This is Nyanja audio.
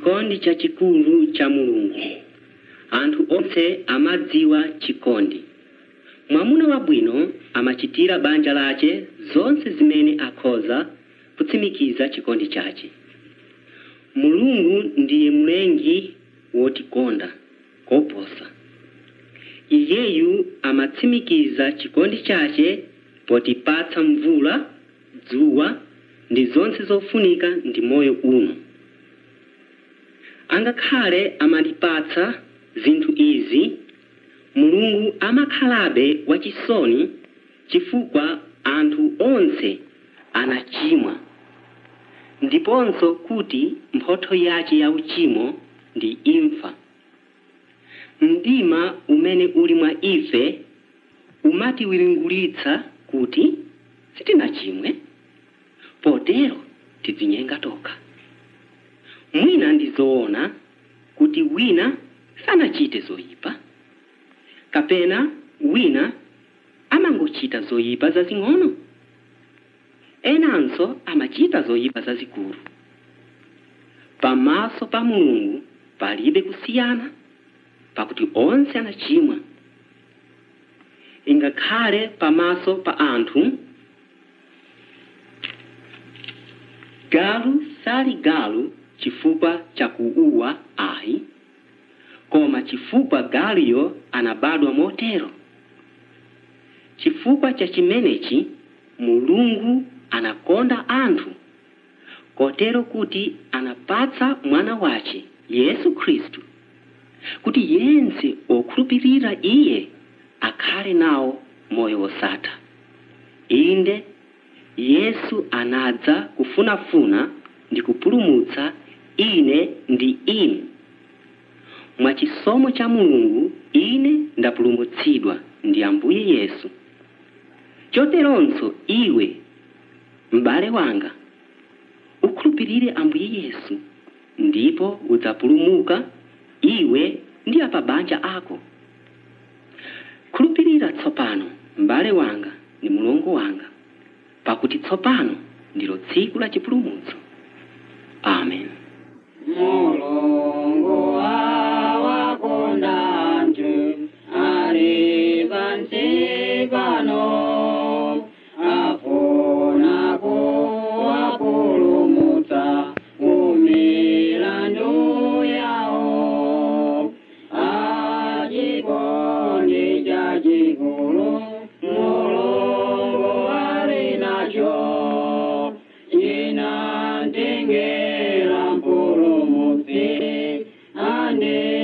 chikondi chachikulu cha mulungu anthu onse amadziwa chikondi mwamuna wabwino amachitira banja lace zonse zimene akhoza kutsimikiza chikondi chace mulungu ndiye mlengi wotikonda koposa iyeyu amatsimikiza chikondi chace potipatsa mvula dzuwa ndi zonse zofunika ndi moyo uno angakhale amatipatsa zinthu izi mulungu amakhalabe wachisoni chifukwa anthu onse anachimwa ndiponso kuti mphotho yace ya uchimo ndi imfa mdima umene uli mwa ife umatiwiringulitsa kuti sitinachimwe potero tidzinyenga tokha mwina ndizoona kuti wina sanachite zoyipa kapena wina amangochita zoyipa zazing'ono enanso amachita zoyipa zazikulu pamaso pa mulungu palibe kusiyana pakuti onse anachimwa ingakhale pamaso pa anthu galu sali galu chifukwa cha kuuwa ayi koma chifukwa galuyo anabadwa motero chifukwa cha chimenechi mulungu anakonda anthu kotero kuti anapatsa mwana wace yesu khristu kuti yense okhulupirira iye akhale nawo moyo wosatha inde yesu anadza kufunafuna ndi kupulumutsa ine ndi inu mwachisomo cha mulungu ine ndapulumutsidwa ndi ambuye yesu choteronso iwe m'bale wanga ukhulupirire ambuye yesu ndipo udzapulumuka iwe ndi apabanja ako khulupirira tsopano m'bale wanga ndi mulongo wanga pakuti tsopano ndilo tsiku la chipulumutso amen mulungu wawakonda anthu ali pansi pano afuna kuwapulumutsa kumilandu yawo achikondi chachikulu mulungu ali nacho chinatengera mpulumutsi ande